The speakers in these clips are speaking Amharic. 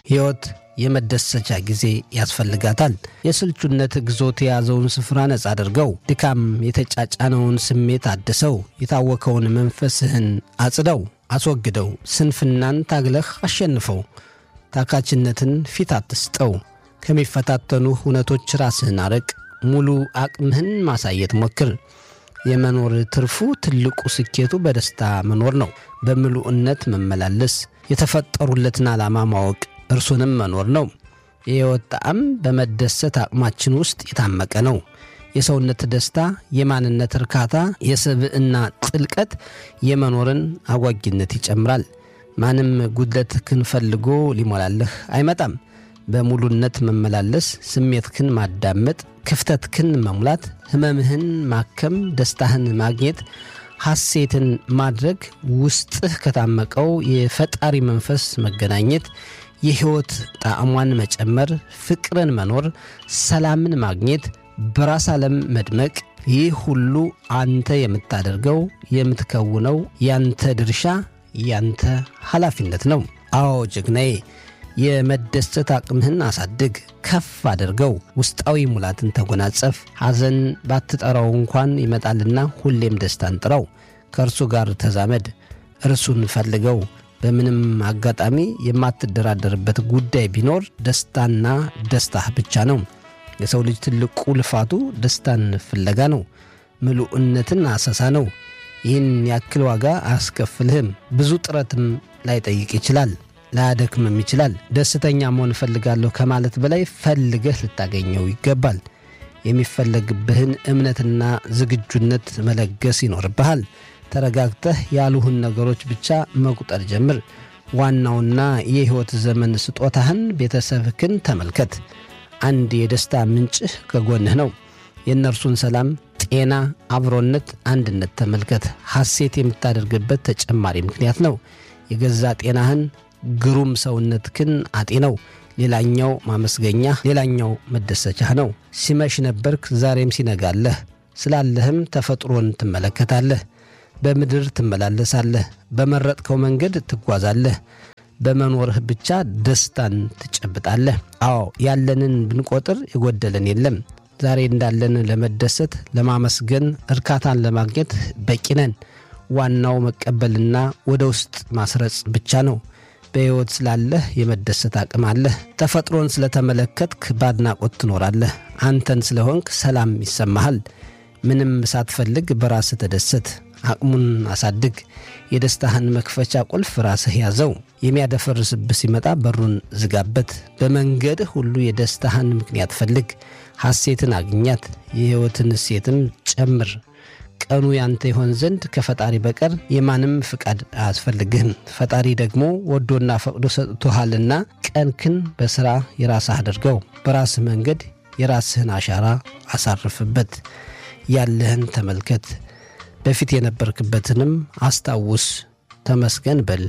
ሕይወት የመደሰቻ ጊዜ ያስፈልጋታል። የስልቹነት ግዞት የያዘውን ስፍራ ነጻ አድርገው፣ ድካም የተጫጫነውን ስሜት አድሰው፣ የታወከውን መንፈስህን አጽደው፣ አስወግደው፣ ስንፍናን ታግለህ አሸንፈው፣ ታካችነትን ፊት አትስጠው፣ ከሚፈታተኑ እውነቶች ራስህን አርቅ፣ ሙሉ አቅምህን ማሳየት ሞክር። የመኖር ትርፉ ትልቁ ስኬቱ በደስታ መኖር ነው። በምሉዕነት መመላለስ፣ የተፈጠሩለትን ዓላማ ማወቅ እርሱንም መኖር ነው። የሕይወት ጣዕም በመደሰት አቅማችን ውስጥ የታመቀ ነው። የሰውነት ደስታ፣ የማንነት እርካታ፣ የስብዕና ጥልቀት የመኖርን አጓጊነት ይጨምራል። ማንም ጉድለትህን ፈልጎ ሊሞላለህ አይመጣም። በሙሉነት መመላለስ፣ ስሜትህን ማዳመጥ፣ ክፍተትህን መሙላት፣ ሕመምህን ማከም፣ ደስታህን ማግኘት፣ ሐሴትን ማድረግ፣ ውስጥህ ከታመቀው የፈጣሪ መንፈስ መገናኘት የሕይወት ጣዕሟን መጨመር፣ ፍቅርን መኖር፣ ሰላምን ማግኘት፣ በራስ ዓለም መድመቅ፣ ይህ ሁሉ አንተ የምታደርገው የምትከውነው ያንተ ድርሻ ያንተ ኃላፊነት ነው። አዎ ጀግናዬ፣ የመደሰት አቅምህን አሳድግ፣ ከፍ አድርገው፣ ውስጣዊ ሙላትን ተጎናጸፍ። ሐዘን ባትጠራው እንኳን ይመጣልና ሁሌም ደስታን ጥራው። ከእርሱ ጋር ተዛመድ፣ እርሱን ፈልገው። በምንም አጋጣሚ የማትደራደርበት ጉዳይ ቢኖር ደስታና ደስታህ ብቻ ነው። የሰው ልጅ ትልቁ ልፋቱ ደስታን ፍለጋ ነው። ምሉዕነትን አሰሳ ነው። ይህን ያክል ዋጋ አያስከፍልህም። ብዙ ጥረትም ላይጠይቅ ይችላል፣ ላያደክምም ይችላል። ደስተኛ መሆን እፈልጋለሁ ከማለት በላይ ፈልገህ ልታገኘው ይገባል። የሚፈለግብህን እምነትና ዝግጁነት መለገስ ይኖርብሃል። ተረጋግተህ ያሉህን ነገሮች ብቻ መቁጠር ጀምር። ዋናውና የሕይወት ዘመን ስጦታህን ቤተሰብህን ተመልከት። አንድ የደስታ ምንጭህ ከጎንህ ነው። የእነርሱን ሰላም፣ ጤና፣ አብሮነት፣ አንድነት ተመልከት። ሐሴት የምታደርግበት ተጨማሪ ምክንያት ነው። የገዛ ጤናህን፣ ግሩም ሰውነትህን አጤነው። ሌላኛው ማመስገኛ፣ ሌላኛው መደሰቻህ ነው። ሲመሽ ነበርክ፣ ዛሬም ሲነጋለህ። ስላለህም ተፈጥሮን ትመለከታለህ። በምድር ትመላለሳለህ። በመረጥከው መንገድ ትጓዛለህ። በመኖርህ ብቻ ደስታን ትጨብጣለህ። አዎ ያለንን ብንቆጥር የጎደለን የለም። ዛሬ እንዳለን ለመደሰት፣ ለማመስገን፣ እርካታን ለማግኘት በቂ ነን። ዋናው መቀበልና ወደ ውስጥ ማስረጽ ብቻ ነው። በሕይወት ስላለህ የመደሰት አቅም አለህ። ተፈጥሮን ስለተመለከትክ በአድናቆት ትኖራለህ። አንተን ስለሆንክ ሰላም ይሰማሃል። ምንም ሳትፈልግ በራስህ ተደሰት። አቅሙን አሳድግ። የደስታህን መክፈቻ ቁልፍ ራስህ ያዘው። የሚያደፈርስብህ ሲመጣ በሩን ዝጋበት። በመንገድህ ሁሉ የደስታህን ምክንያት ፈልግ። ሐሴትን አግኛት። የሕይወትን እሴትም ጨምር። ቀኑ ያንተ ይሆን ዘንድ ከፈጣሪ በቀር የማንም ፍቃድ አያስፈልግህም። ፈጣሪ ደግሞ ወዶና ፈቅዶ ሰጥቶሃልና ቀንክን በሥራ የራስህ አድርገው። በራስህ መንገድ የራስህን አሻራ አሳርፍበት። ያለህን ተመልከት። በፊት የነበርክበትንም አስታውስ። ተመስገን በል።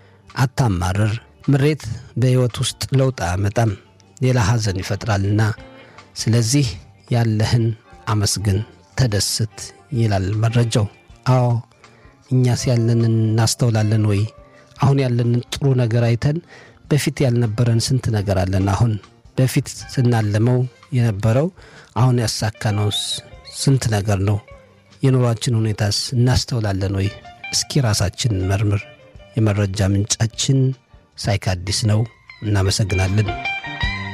አታማርር። ምሬት በሕይወት ውስጥ ለውጥ አያመጣም፣ ሌላ ሐዘን ይፈጥራልና። ስለዚህ ያለህን አመስግን፣ ተደስት ይላል መረጃው። አዎ እኛስ ያለንን እናስተውላለን ወይ? አሁን ያለንን ጥሩ ነገር አይተን በፊት ያልነበረን ስንት ነገር አለን? አሁን በፊት ስናለመው የነበረው አሁን ያሳካነውስ ስንት ነገር ነው? የኑሯችን ሁኔታስ እናስተውላለን ወይ? እስኪ ራሳችን መርምር። የመረጃ ምንጫችን ሳይካዲስ ነው። እናመሰግናለን።